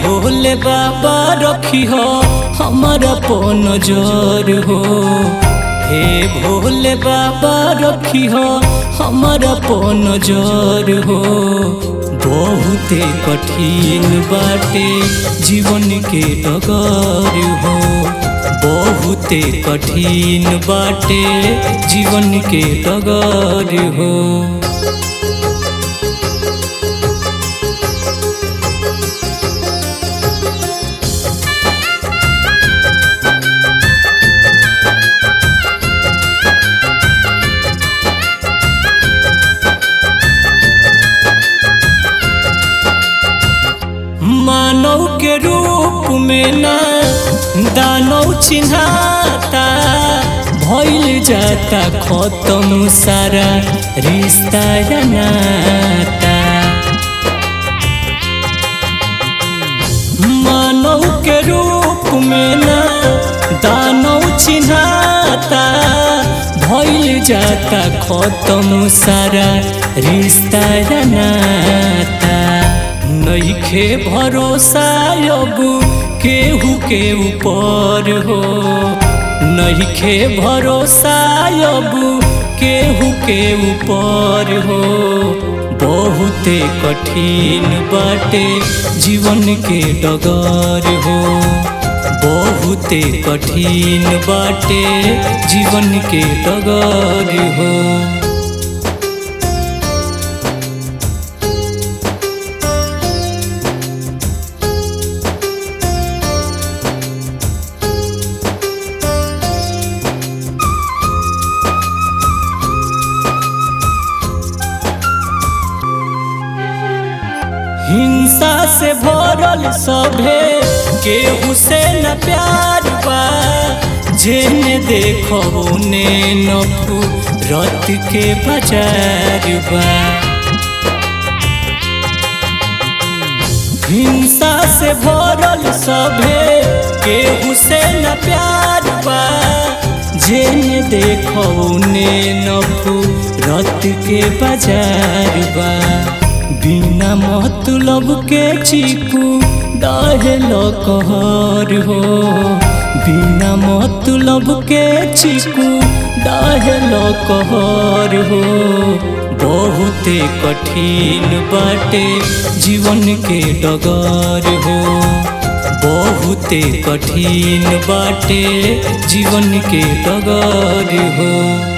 भोले बाबा रखी हो हमारा पो नजर हो हे भोले बाबा रखी हो हमारा पो नजर हो बहुते कठिन बाटे जीवन के डगर हो बहुते कठिन बाटे जीवन के डगर हो मानव के रूप में ना दानव चिन्हाता भइल जाता खत्म सारा रिश्ता या नाता मानव के रूप में ना दानव चिन्हाता भइल जाता खत्म सारा रिश्ता या नाता नइखे भरोसा अब केहू के ऊपर हो नइखे भरोसा अब केहू के ऊपर हो बहुते कठिन बाटे जीवन के डगर हो बहुते कठिन बाटे जीवन के डगर हो हिंसा से भरल सभे केहू से न प्यार बा जेने देखो ने नफू रत के बाजार बा हिंसा से भरल सभे केहू से न प्यार बा जेने देखो ने नफू रत के बाजार बा बिना मतलब के चीकू डाहल कहर हो बिना मतलब के चीकू डाहल कहर हो बहुते कठिन बाटे जीवन के डगर हो बहुते कठिन बाटे जीवन के डगर हो